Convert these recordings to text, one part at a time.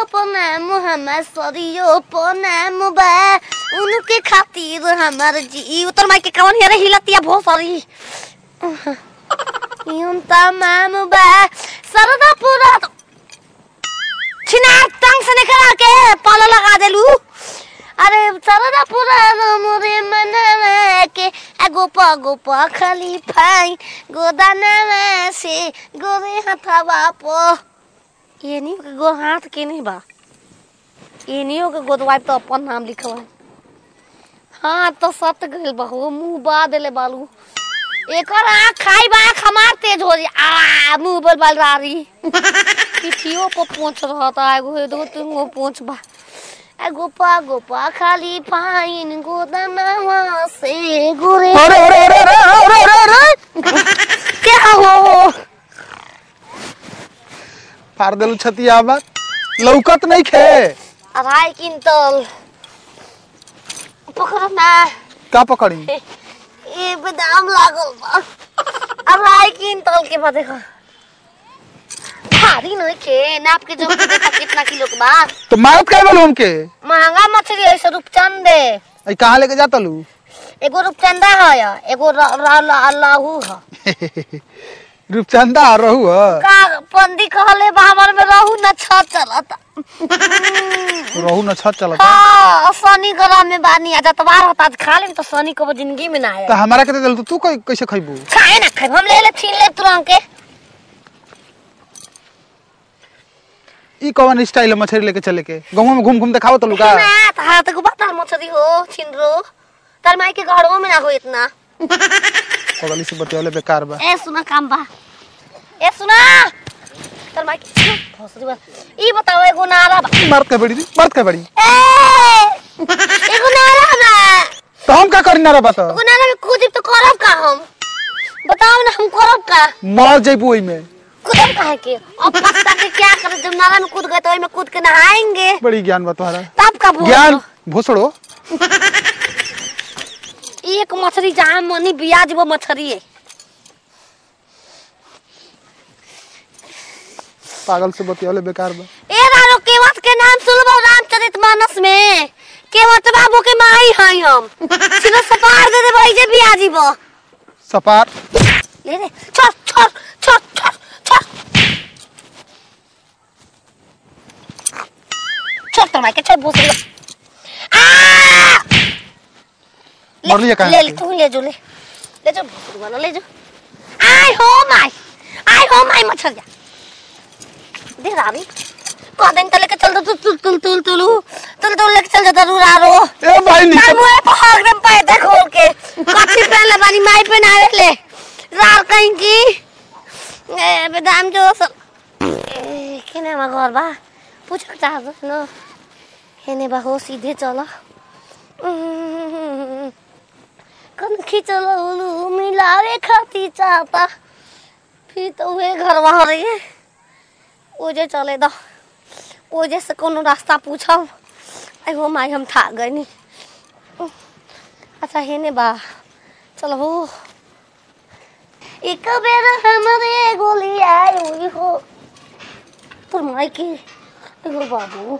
पनाम हमार सरियो पनाम बा उनके खातिर हमार जी उतर माई के कवन हेरे हिलतिया भो सरी यूं तमाम बा सरदा पूरा छिना टंग से निकल के पाला लगा देलू अरे सरदा पूरा मोरे मनवा के एगो पगो प खाली फाई गोदाना से गोरे हथवा पो ये नहीं के गो हाथ के नहीं बा ये नहीं हो के गोदवाई तो अपन नाम लिखवा हाँ तो सत गइल बहु मुंह बा देले बालू एकर आँख खाई बा आँख हमार तेज हो जी आ मुंह बल बल रारी पिठियो पर पोंछ रहता एगो दो तीन गो पोंछ बा एगो पा गो पा खाली पाइन गोदनवा से गोरे अरे अरे अरे अरे अरे अरे अरे क्या हो फाड़ देलू छतिया बा लौकत नहीं खे अढ़ाई क्विंटल पकड़ ना का पकड़ी ये बादाम लागल बा अढ़ाई क्विंटल के बा देखो भारी नहीं के नाप के जो देखा कितना किलो के बा तो मारत काय बोलू हमके महंगा मछली है सौ रूपचंद है आई कहाँ लेके जाता लू एगो रूपचंदा है एगो र- र- ल- लाहू है रूपचंदा रहू ह का पंदी कहले बा हमर में रहू न छ चलता रहू न छत चलता हाँ शनि ग्रह में बानी आ जतवार होता आज खा लेम तो शनि कबो जिंदगी में ना आए तो हमारा के दे देलू तो तू कै- कैसे खइबू खाए ना खाए हम ले ले छीन ले तुरंत के ई कौन स्टाइल है मछली लेके चले के गाँव में घूम घूम देखाओ तलू का ना तारा तक बता मछली हो छिनरो तार माई के घरों में ना हो इतना पगली से बतियाले बेकार बा ए सुना काम बा ए सुना तार माई के भोसड़ी बा ई बताओ एगो नारा बा मर्द के बड़ी दी मर्द के बड़ी ए एगो नारा बा तो हम का करी ना रे बता एगो नारा में कूदिब तो करब का हम बताओ ना हम करब का मर जइबू ओई में कूदब का है के अब पत्ता के क्या करे जब नारा में कूद गए तो ओई में कूद के नहाएंगे बड़ी ज्ञान बा तुम्हारा तब का भोज ज्ञान भोसड़ो एक मछली जहाँ मनी बियाज वो मछली है पागल से बतियाले बेकार बा ए रारो केवट के नाम सुनबो रामचरित मानस में केवट बाबू के माई हई हम सिर्फ सपार दे दे भाई जे बियाजी बो सपार ले ले छोड़ छोड़ छोड़ छोड़ छोड़ छोड़ तो माइके छोड़ भूस आ ले- मरलिए कहाँ ले से? ले तू ले जो ले ले जो भूस वाला ले जो आई हो माई आई हो माई मछलिया दे रानी कह दिन तले के चल दो तुल तुल तुल तुल तुलू तुल तुल लेके चल जा जरूर आ रो ए भाई तार नीचे मुहे पर हक दम पैदा खोल के कथी पहन ले बानी माई पे ना ले रार कहीं की ए बेदाम जो सब ए केने मा घर बा पूछ के चाह दो न हेने बा हो सीधे चलो कन खींचल उलू मिलावे खाती चाहता फिर तो वे घर वहाँ रही ओजे चले दो ओजे से कोनो रास्ता पूछब एगो माई हम था गए नी अच्छा हेने बा चलो हो एक बेर हमरे गोली आई हो तोर माई के एगो बाबू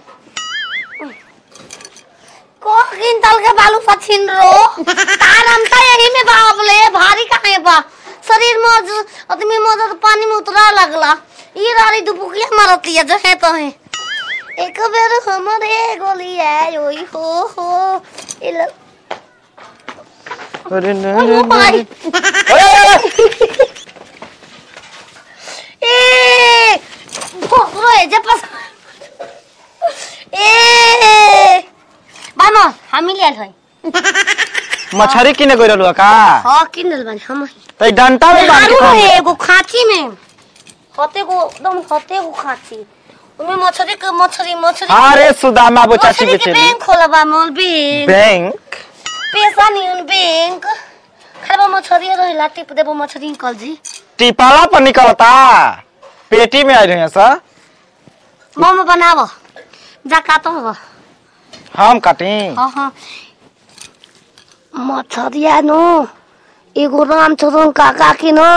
को किंतल के बालू पछिन रो तार हम तो यही में बाबले भारी काहे बा शरीर में आज आदमी में तो पानी में उतरा लगला ये रारी दुबुकिया मारत लिया जो है तो है एक बेर हमरे गोली आई ओई हो हो इल अरे ओ भाई ए भोसरो है जे पास ए बानो हामी लियल है मछरी किने गइल रहलु का हाँ किनल बानी हम ही त डंटा में बांध के हारू खाऊ। है एगो खांची में हते को एकदम हते को खांची उनमें मछली के मछली मछली अरे सुदामा वो चाची मछली के बेचे बैंक खोला बा मोल बैंक बैंक पैसा नहीं उन बैंक खाली मछली रहेला टिप देबो मछली निकल जी टिपाला पर निकलता पेटी में आई रही सर मोमो बनावो जा काटो हो हम काटी हाँ हाँ मछरिया नो एगो रामचरण काका के नो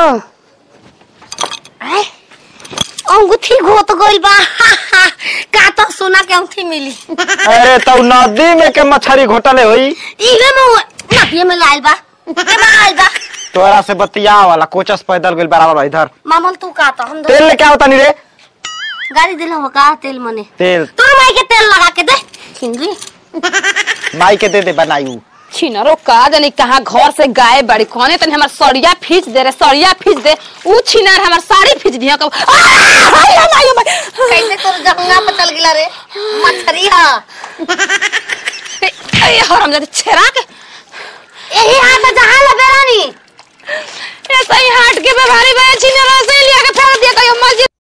आय अंगूठी घोट गइल बा का तो सोना के औंठी मिली अरे तो नदी में के मछली घोटले होई इहे में हुआ नदिए में लाइल बा के में आइल बा तोरा से बतिया वाला कोचस पैदल गेल बराबर बा इधर मामन तू का तो हम दो तेल लेके आवता नहीं रे गाड़ी दिल हो का तेल मने तेल तोर माई के तेल लगा के दे छिंदरी माई के दे दे बनाई छिनरो का जानी कहाँ घर से गाय बड़ी कौने तनी हमार सड़िया खींच दे रे सड़िया खींच दे ऊ छिनार हमार साड़ी खींच दिया कब आ, हाय, हाय, हाय, हाय। कैसे तोर जंगा पे चल गिला रे मछरी हा ए, ए, हराम जाते छेरा के यही हाथ है जहाँ